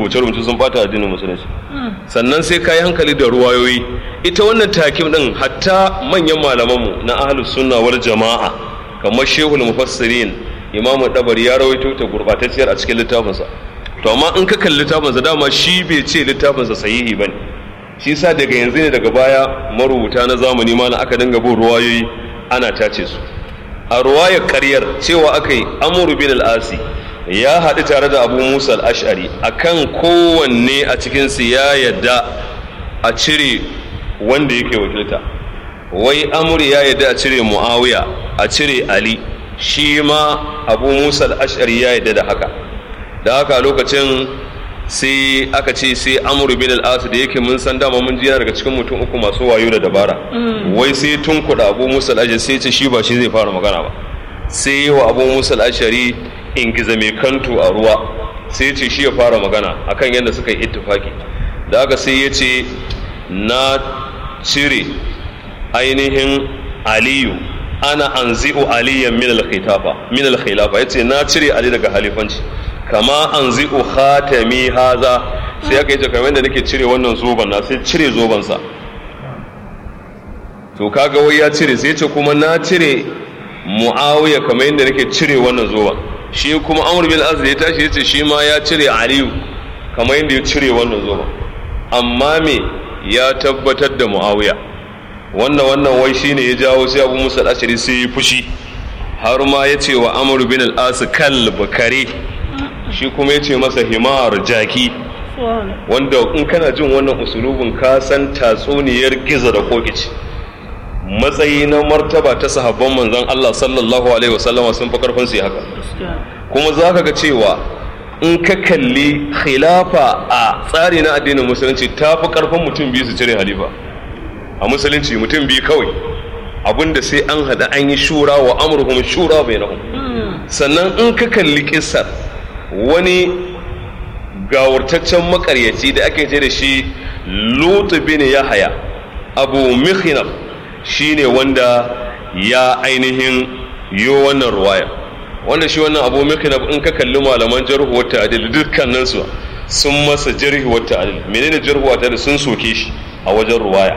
rubuce-rubuce sun bata addinin musulunci sannan sai ka yi hankali da ruwayoyi ita wannan takim din hatta manyan malamanmu na ahlus sunna wal jama'a kamar shehul mufassirin imamu dabari ya rawaito ta gurbatacciyar a cikin littafinsa to amma in ka kalli littafinsa dama shi bai ce littafinsa sahihi bane shi sa daga yanzu ne daga baya marubuta na zamani ma aka dinga bin ruwayoyi ana tace su a ruwayar karyar cewa aka yi amuru bin al-asi ya haɗu tare da abu musa al-ash'ari akan kowanne a cikinsu ya yadda a cire wanda yake wakilta wai amuri ya yadda a cire muawiya a cire ali shi ma abu musa al-ash'ari ya yadda da haka da haka lokacin sai aka ce sai amuru bin al-as da yake mun san dama mun jiya daga cikin mutum uku masu wayo da dabara wai sai tun kuɗa abu musa al sai ce shi ba shi zai fara magana ba sai yi wa abu musa al-ashari ingiza mai kantu a ruwa sai ce shi ya fara magana akan yadda suka yi ittifaki da aka sai ya ce na cire ainihin aliyu ana anzi'u aliyan min al-khilafa min al-khilafa yace na cire ali daga halifanci kama anzi'u khatami haza sai aka yace kamar yadda nake cire wannan zoban na sai cire zoban sa to kaga wai ya cire sai yace kuma na cire muawiya kamar yadda nake cire wannan zoban shi kuma amr bin az ya tashi yace shi ma ya cire aliyu kamar yadda ya cire wannan zoban amma me ya tabbatar da muawiya wannan wannan wai shine ya jawo sai abu musa al-ashari sai ya fushi har ma ya ce wa amr bin al-as kalb kare shi kuma ya ce masa himar jaki wanda in kana jin wannan usulubin ka san tatsuniyar giza da kokici matsayi na martaba ta sahabban manzon Allah sallallahu alaihi wasallama sun fi karfin su haka kuma za ka ga cewa in ka kalli khilafa a tsari na addinin musulunci ta fi karfin mutum biyu su cire halifa a musulunci mutum biyu kawai abinda sai an hada an yi shura wa amurhum shura bainahum sannan in ka kalli kissar wani gawurtaccen makaryaci da ake ce da shi lutu bin yahaya abu mikhinaf shine wanda ya ainihin yo wannan ruwaya wanda shi wannan abu mikhinaf in ka kalli malaman jarhu wa ta'dil dukkanin su sun masa jarhi wa ta'dil menene jarhu wa ta'dil sun soke shi a wajen ruwaya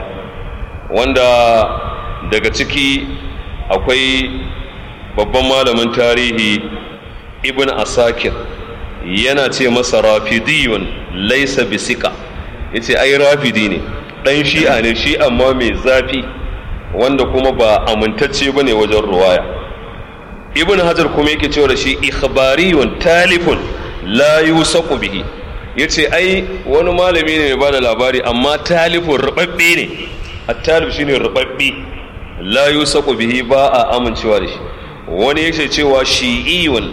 wanda daga ciki akwai babban malamin tarihi ibn asakir yana ce masa rafidiyun laisa bisika ya ce ai rafidi ne ɗan shi'a ne shi amma mai zafi wanda kuma ba amintacce ba ne wajen ruwaya ibn hajar kuma yake cewa da shi ikhbariyun talifun la yusaku bihi ya ce ai wani malami ne mai ba da labari amma talifun rubabbe ne at-talib shine rubabbe la yusaku bihi ba a amincewa da shi wani yake cewa shi'iyun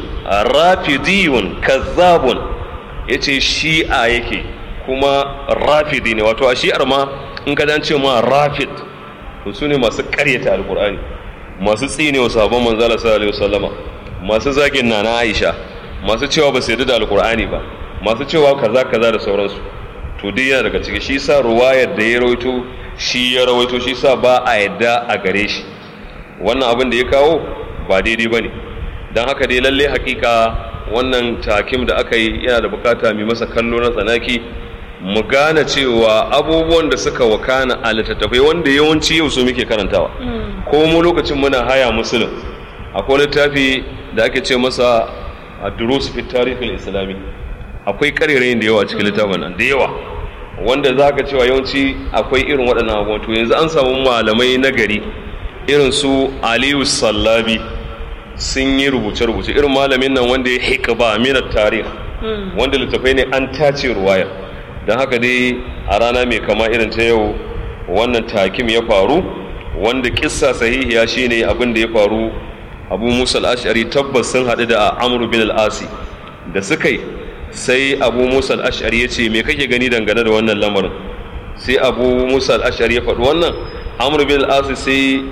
rafidiyun kazzabun yace shi'a yake kuma rafidi ne wato a shi'ar ma in ka ce ma rafid to su ne masu karyata alkur'ani masu tsine wa sabon manzala sallallahu alaihi wasallama masu zagin nana aisha masu cewa ba su yarda da alkur'ani ba masu cewa kaza kaza da sauransu to duk yana daga ciki shi sa ruwayar da ya rawaito shi ya rawaito shi sa ba a yadda a gare shi wannan abin da ya kawo ba daidai ba ne don haka dai lalle hakika wannan takim da aka yi yana da bukata mai masa kallo na tsanaki mu gane cewa abubuwan da suka wakana a littattafai wanda yawanci yau su muke karantawa ko mu lokacin muna haya musulun akwai littafi da ake ce masa a durus fi tarihin islami akwai karerayin da yawa cikin littafin nan da yawa wanda za ka cewa yawanci akwai irin waɗannan abubuwan to yanzu an samu malamai na gari irin su aliyu sallabi sun yi rubuce-rubuce irin malamin nan wanda ya hikaba minar tarih wanda littafai ne an tace ruwayar don haka dai a rana mai kama irin ta yau wannan takim ya faru wanda kissa sahihiya shine abin da ya faru abu musa al-ash'ari tabbas sun haɗu da amru bin al-asi da suka yi sai abu musa al-ash'ari ya ce me kake gani dangane da wannan lamarin sai abu musa al-ash'ari ya faɗi wannan amru bin al-asi sai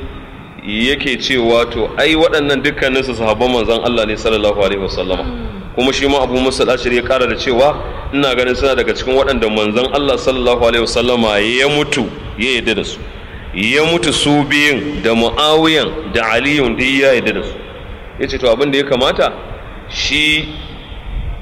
yake cewa to ai waɗannan dukkanin su sahabban manzon Allah ne sallallahu alaihi wasallama kuma shi ma Abu Musa al-Ashari ya kara da cewa ina ganin suna daga cikin waɗanda manzon Allah sallallahu alaihi wasallama ya mutu ya yarda da su ya mutu su biyun da Muawiyan da Aliyun da ya yarda da su yace to abin da ya kamata shi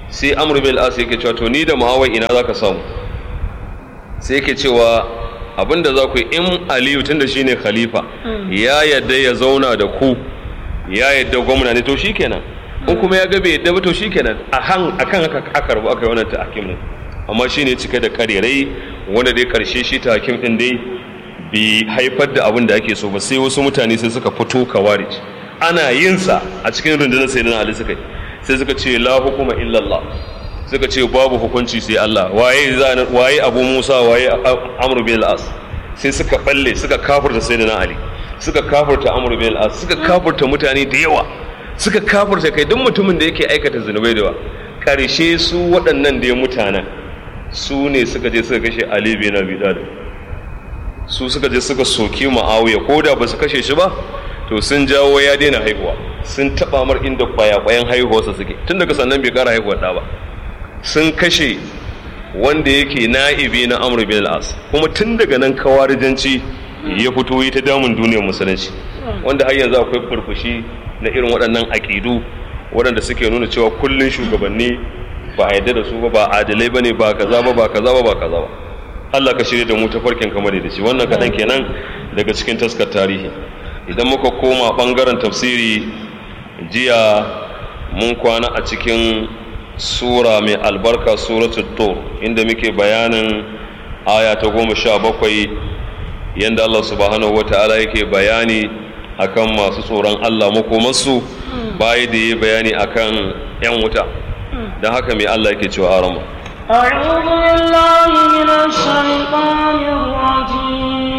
sai amr bin al-as yake cewa to ni da muawiya ina zaka samu sai yake cewa abinda za ku yi in aliyu tunda shine khalifa ya yadda ya zauna da ku ya yadda gwamna ne to shikenan in kuma ya ga bai yadda ba to shikenan a han akan haka aka rubu aka yi wannan tahkim ne amma shine cike da karerai wanda dai karshe shi tahkim din dai bi haifar da abin da ake so ba sai wasu mutane sai suka fito kawarij ana yin sa a cikin rundunar sayyidina ali suka yi sai suka ce la hukuma illallah suka ce babu hukunci sai Allah waye waye Abu Musa waye Amr bin al-As sai suka balle suka kafirta sayyidina Ali suka kafirta Amr bin al-As suka kafirta mutane da yawa suka kafirta kai duk mutumin da yake aikata zunubai da yawa karshe su waɗannan da mutanen su ne suka je suka kashe Ali bin Abi Talib su suka je suka soki Muawiya ko da ba su kashe shi ba to sun jawo ya daina haihuwa sun taba mar inda kwaya-kwayan haihuwarsa suke tun daga sannan bai kara haihuwar ɗa ba sun kashe wanda yake na'ibi na amur bin al'as kuma tun daga nan kawarijanci ya fito yi ta damun duniyar musulunci wanda har yanzu akwai furfushi na irin waɗannan aƙidu waɗanda suke nuna cewa kullun shugabanni ba a yadda da su ba ba adalai ba ne ba kaza ba ba kaza ba ba kaza ba Allah ka shirya da mu ta farkin kamar da shi wannan kaɗan kenan daga cikin taskar tarihi idan muka koma ɓangaren tafsiri jiya mun kwana a cikin sura mai albarka suratul tur inda muke bayanin aya ta goma sha bakwai yadda Allah subhanahu wa ta'ala yake bayani akan masu tsoron Allah makomansu bayi da yi bayani akan 'yan wuta don haka mai Allah yake cewa arama أعوذ بالله من الشيطان الرجيم